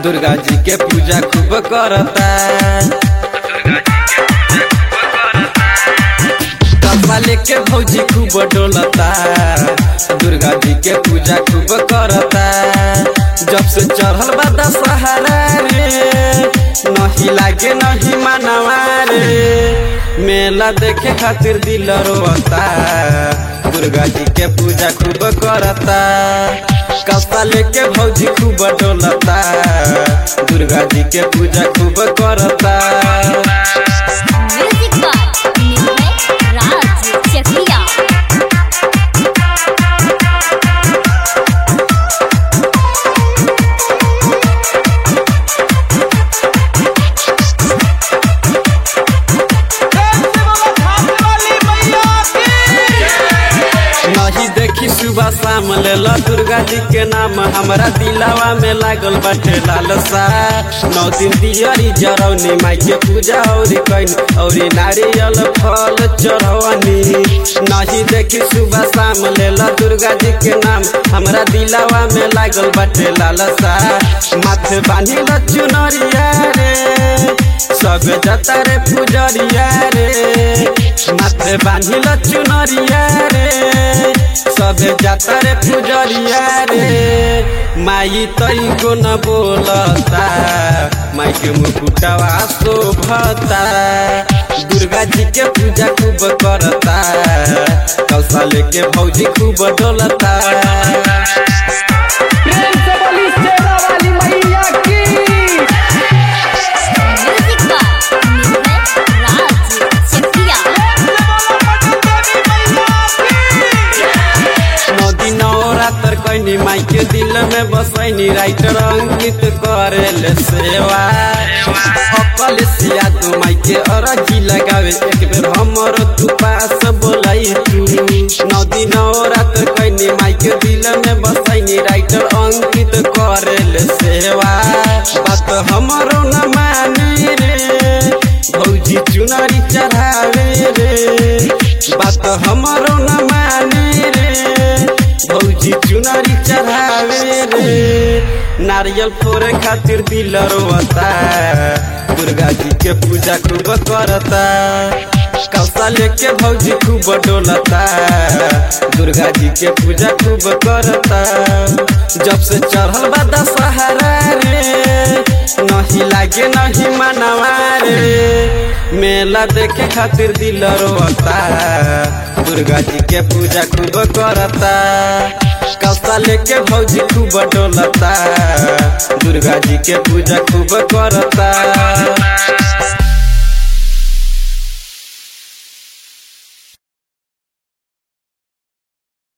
दुर्गा जी के पूजा खूब करता कपा लेके भौजी खूब डोलता दुर्गा जी के पूजा खूब करता जब से चढ़ल बा दशहरा रे नहीं लागे नहीं मनवा रे मेला देखे खातिर दिल रोता दुर्गा जी के पूजा खूब करता कपा लेके भौजी खूब डोलता दुर्गा जी के पूजा खूब करता म्यूजिक बाय निर्भय राज चकिया नहीं देखी सुबह शाम लेला दुर्गा जी के नाम हमारा दिलावा में लागल बाटे लालसा नौ दिन दियरी जरौनी माई के पूजा और कैन और नारियल फल चढ़वनी नहीं देखी सुबह शाम लेला दुर्गा जी के नाम हमारा दिलावा में लागल बाटे लालसा माथे बांधी ल चुनरिया रे सब जता रे पुजरिया रे माथे बांधी ल चुनरिया रे सब जाता रे पुजरिया रे माई तई को न बोलता माई के मुकुटवा शोभता दुर्गा जी के पूजा खूब करता कौशल के भौजी खूब डोलता प्रेम से बोली शेरा वाली मैया की म्यूजिक बाय निर्भय राज चकिया नदी नवरात्र कैनी माई के दिल में बसैनी राइटर अंकित करेल सेवा अकल सिया तू माई के अरजी लगावे एक बेर हमर तू पास बोलाई तू नदी नवरात्र कैनी माई के दिल में बसैनी राइटर अंकित करेल सेवा बात हमरो न मानी रे भौजी चुनरी चढ़ावे रे बात हमरो न मानी रे भौजी चुनरी चढ़ावे रे नारियल फोड़े खातिर दिल रोता दुर्गा जी के पूजा खूब करता कौसा लेके भौजी खूब डोलता दुर्गा जी के पूजा खूब करता जब से चढ़ल बा दशहरा रे नहीं लागे नहीं मनवा रे मेला देखे खातिर दिल रोता दुर्गा जी के पूजा खूब करता कौसा लेके भौजी खूब डोलता दुर्गा जी के पूजा खूब करता